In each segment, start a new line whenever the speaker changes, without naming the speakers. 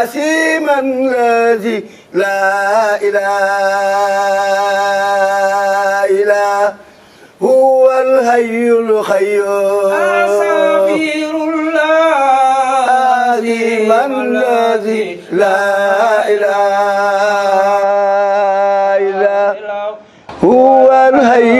عسيما الذي لا إله إلا هو الحي القيوم
أستغفر الله
عظيما الذي لا إله إلا هو الحي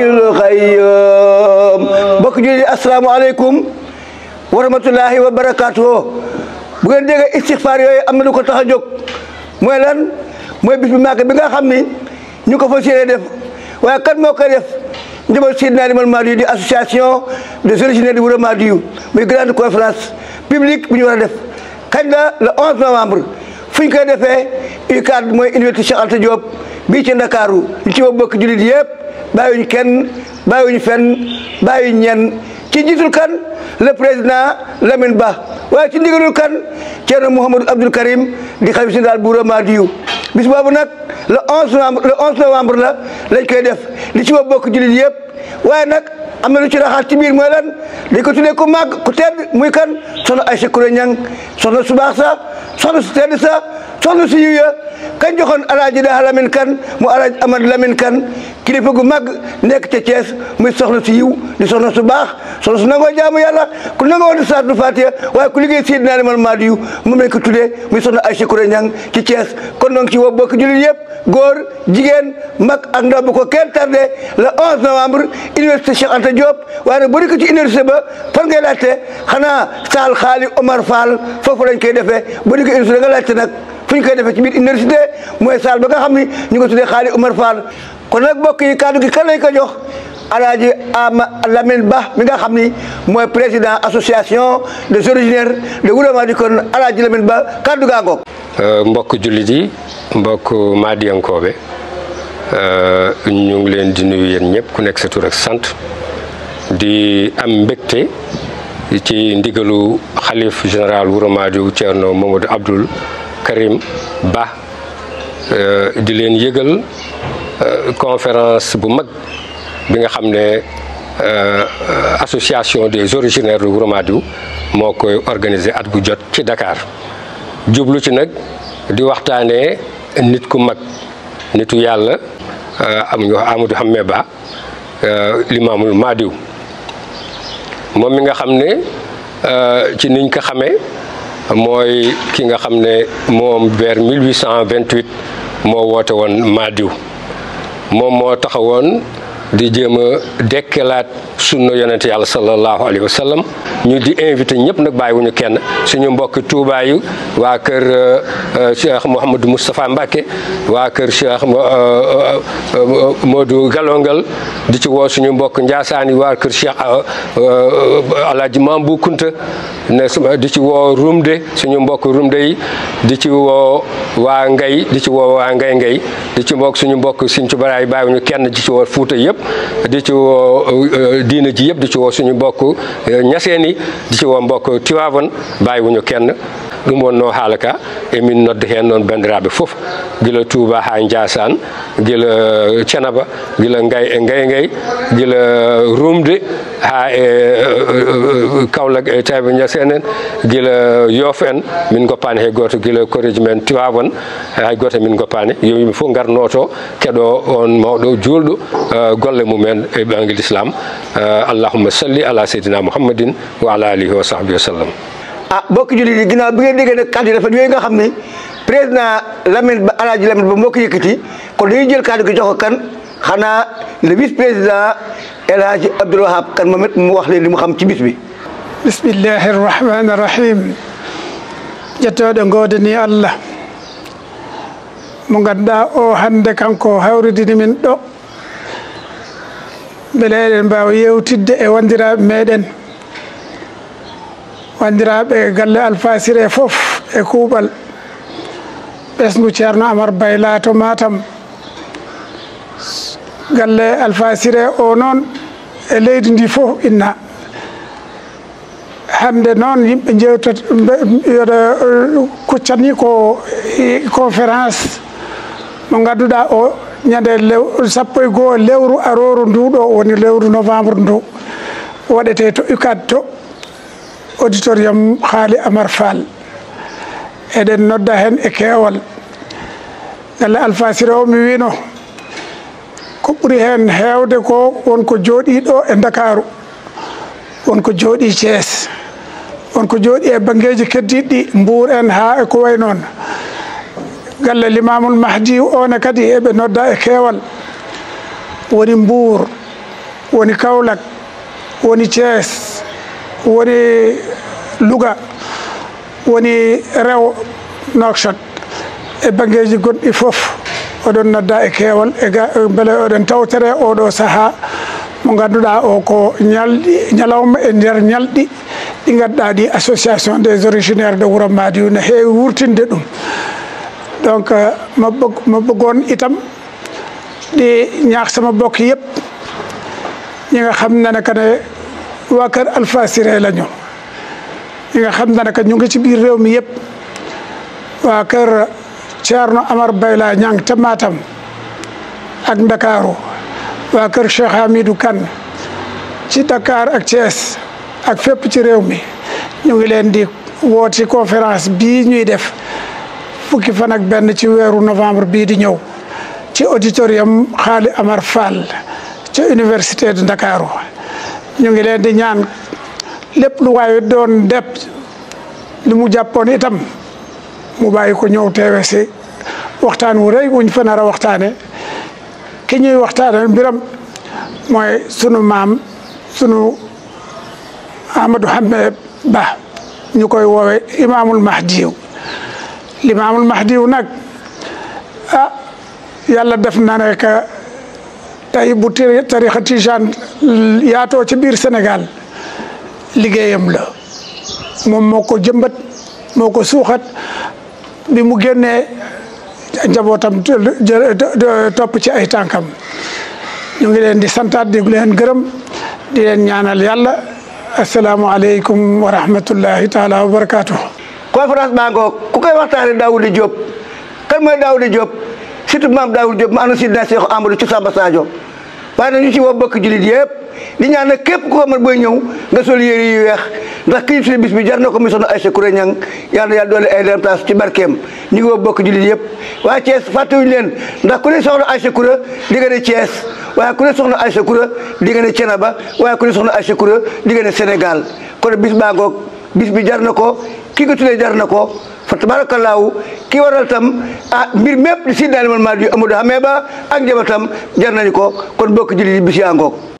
القيوم mbokk ji asalaamaaleykum wa rahmatullahi wa barakaatuhu bu ngeen déggee istixfaar yooyu am na lu ko tax a jóg mooy lan mooy bis bu màgg bi nga xam ni ñu ko fas yéene def waaye kan moo koy def njëbal Seydina Limamou Mahdi di association des originaires du Wuro Mahdiyu muy grande conférence publique bu ñu war a def kañ la le 11 novembre fu ñu koy defee UCAD mooy université Cheikh Anta Diop bii ci Ndakaaru ñu ci bokk jullit yëpp bàyyiwuñu kenn bàyyiwuñu fenn bàyyiwuñu ñenn ci jiitul kan le président Lamine Ba waaye ci ndigalul kan Thierno Mouhamadou Abdoul Karim di xalif général bu Wuro Mahdiyu bis boobu nag le 11 novembre le 11 novembre la lañ koy def li ci bokk jullit yëpp waaye nag am na lu ci raxaat ci biir mooy lan dañ ko tuddee ku màgg ku tedd muy kan soxna Aïcha Kouré Niang soxna su baax sa soxna su tedd sa soxna su yiw ya kañ joxoon alaaji daa Lamine kan mu alaaji Amad Lamine kan kilifa gu mag nekk ca Thiès muy soxna su yiw di soxna su baax soxna su nangoo jaamu yàlla ku nangoo di saatu Fatiha waaye ku liggéey Seydina Limamou Mahdi yu moom lañ ko tuddee muy soxna Aïcha Kouré Niang ci Thiès kon donc ci woo bokk jullit yëpp góor jigéen mag ak ndaw bu ko kenn tardé le 11 novembre université Cheikh Anta Diop waaye nag boo ko ci université ba fan ngay laajte xanaa saal xaali Omar Fall foofu lañ koy defee boo ko université nga laajte nag fu ñu koy defee ci biir université mooy saal ba nga xam ni ñu ko tuddee xaali Omar Fall kon nag mbokk yi kaddu gi kan lañ ko jox alaaji Ama Lamine Ba mi nga xam ni mooy président association des originaires de Wuro Mahdi kon alaaji Lamine Ba kaddu gaa ngoog
mbokk jullit yi mbokk Mahdiyankoobe ñu ngi leen di nuyu yéen ñëpp ku nekk sa tur ak sant di am mbégte ci ndigalu xalif général Wuro Mahdiyu Thierno Mamadou Abdoul Karim Ba di leen yëgal conférence bu mag bi nga xam ne association des originaires de Wuro Mahdiyu moo koy organiser at bu jot ci Dakar jublu ci nag di waxtaanee nit ku mag nitu yàlla am ñu wax Amadou Hamme Ba Limaamul Mahdiyu moom mi nga xam ne ci niñ ko xamee mooy ki nga xam ne moom vers 1828 moo woote woon Mahdiyu moom moo taxawoon di jéem a dekkelaat sunna yonente yàlla sallallahu alayhi wa sallam ñu di invité ñëpp nag bàyyiwuñu kenn suñu mbokk Tuubaa yi waa kër Cheikh Mouhamadou Moustapha Mbacke waa kër Cheikh Modou Galongal di ci woo suñu mbokk Njaasaan yi waa kër Cheikh Alaaji Mambu Kunta ne di ci woo Rumde suñu mbokk Rumde yi di ci woo waa Ngay di ci woo waa Ngay Ngay di ci mbokk suñu mbokk Sinthiou Baraay bàyyiwuñu kenn di ci woo Fuuta yëpp di ci woo diina ji yëpp di ci woo suñu mbokk ñaseen yi di ci woo mbokk Tiwaawan bàyyiwuñu kenn ɗum wonno haala ka emin nodda heen noon banndiraaɓe fof gila touba haa ndiasan gila thiénaba gila ngay e ngay ngay gila rumde haa e kawlak e tayba ñasen en gila yoof en min goppani hay goto gila koreji men tiwawon hay goto min goppani yo yimɓe fof garnoto keɗo on mawɗo juulɗo golle mumen e ɓangel islam allahumma salli ala seydina mouhammadin wa ala alihi wa sahbihi wa sallam
ah bokk jullit yi ginnaaw bi ngeen déggee nag kàddu yi rafet yooyu nga xam ni président Lamine Ba Alaaji Lamine Ba moo ko yëkkati kon dañuy jël kàddu gi jox ko kan xanaa le vice président El Hadji Abdoul Wahab kan moom it mu wax leen li mu xam ci bis bi
bismillahi irrahmani irrahim ƴettoɗe godani allah mo ganduɗa o hande kanko hawridini min ɗo beele eɗen mbawa yewtidde e wandiraɓe meɗen wandiraɓe galle alfasire fof e kuuɓal ɓesgu ceerno amar bayla to matam galle alfasire o noon e leydi ndi fof inna hande noon yimɓe jewtat yoɗa kuccani ko conférence mo ganduɗa o ñande lew sappo e goho lewru aroru nduɗo woni lewru novembre ndu waɗete to UCAD to auditorium haali amar fall eɗen nodda hen e keewal galle alfasira o mi wino ko ɓuri hen heewde ko wonko jooɗiɗo e dakaru wonko jooɗi thies wonko jooɗi e banggueji keddiɗɗi mbour en ha e ko way noon galle limamul mahdi one kadi eɓe nodda e keewal woni mbour woni kaolack woni thies woni louga woni rew nokshot e banggueji goɗɗi foof oɗon nodda e keewal e beele oɗon tawtere oɗo saaha mo ganduɗa o ko ñalɗi ñalawma e nder ñalɗi ɗi ganduɗa ɗi association des originaires de wuuro madiw ne heewi wurtinde ɗum donc ma bëgg ma bëggoon itam di ñaax sama bokk yëpp ñi nga xam ne ne que ne waa kër Alpha Siré la ñu ñi nga xam ne ne que ñu ngi ci biir réew mi yëpp waa kër Thierno Amar Bayla ñang te Matam ak Ndakaaru waa kër Cheikh Hamidou Kane ci Dakar ak Thiès ak fépp ci réew mi ñu ngi leen di woo ci conférence bii ñuy def fukki fan ak benn ci weeru novembre bii di ñëw ci auditorium Xaali Amar Fall ci université de Ndakaaru ñu ngi leen di ñaan lépp lu waaye doon depp li mu jàppoon itam mu bàyyi ko ñëw teewe si waxtaan wu rëy wuñ fa nar a waxtaane ki ñuy waxtaane mbiram mooy sunu maam sunu Amadou Hamme Ba ñu koy woowe imaamul mahdiw limaamul mahdiw nag ah yàlla def na ne que tey bu tarixa tijaan yaatoo ci biir Sénégal liggéeyam la moom moo ko jëmbat moo ko suuxat bi mu génnee njabootam topp ci ay tànkam ñu ngi leen di santaat di leen gërëm di leen ñaanal yàlla asalaamualeykum wa rahmatullahi taala wa barakatuh
conférence baa ngoog ku koy waxtaane Daouda Diop kan mooy Daouda Diop surtout maam Daouda Diop ma ana sidna Cheikh Amadou ci Samba Sadio waaye nag ñu ci woo bokk jullit yëpp di ñaan nag képp ku ko mën booy ñëw nga sol yére yu weex ndax kii suñu bis bi jar na ko mi soxna Aïssa Kouré Niang yàlla na yàlla doole ay leen place ci barkeem ñu ngi woo bokk jullit yëpp waaye Thiès fàttewuñu leen ndax ku ne soxna Aïssa Kouré di nga ne Thiès waaye ku ne soxna Aïssa Kouré di nga ne Thiénaba waaye ku ne soxna Aïssa Kouré di nga ne Sénégal kon bis baa ngoog bis bi jar na ko ki nga tuddee jar na ko fa tabaarakallaahu ki waral tam ah mbir mépp di si daal man maa di Amadou Hamme Ba ak njabootam jar nañu ko kon bokk jullit yi bis yaa ngoog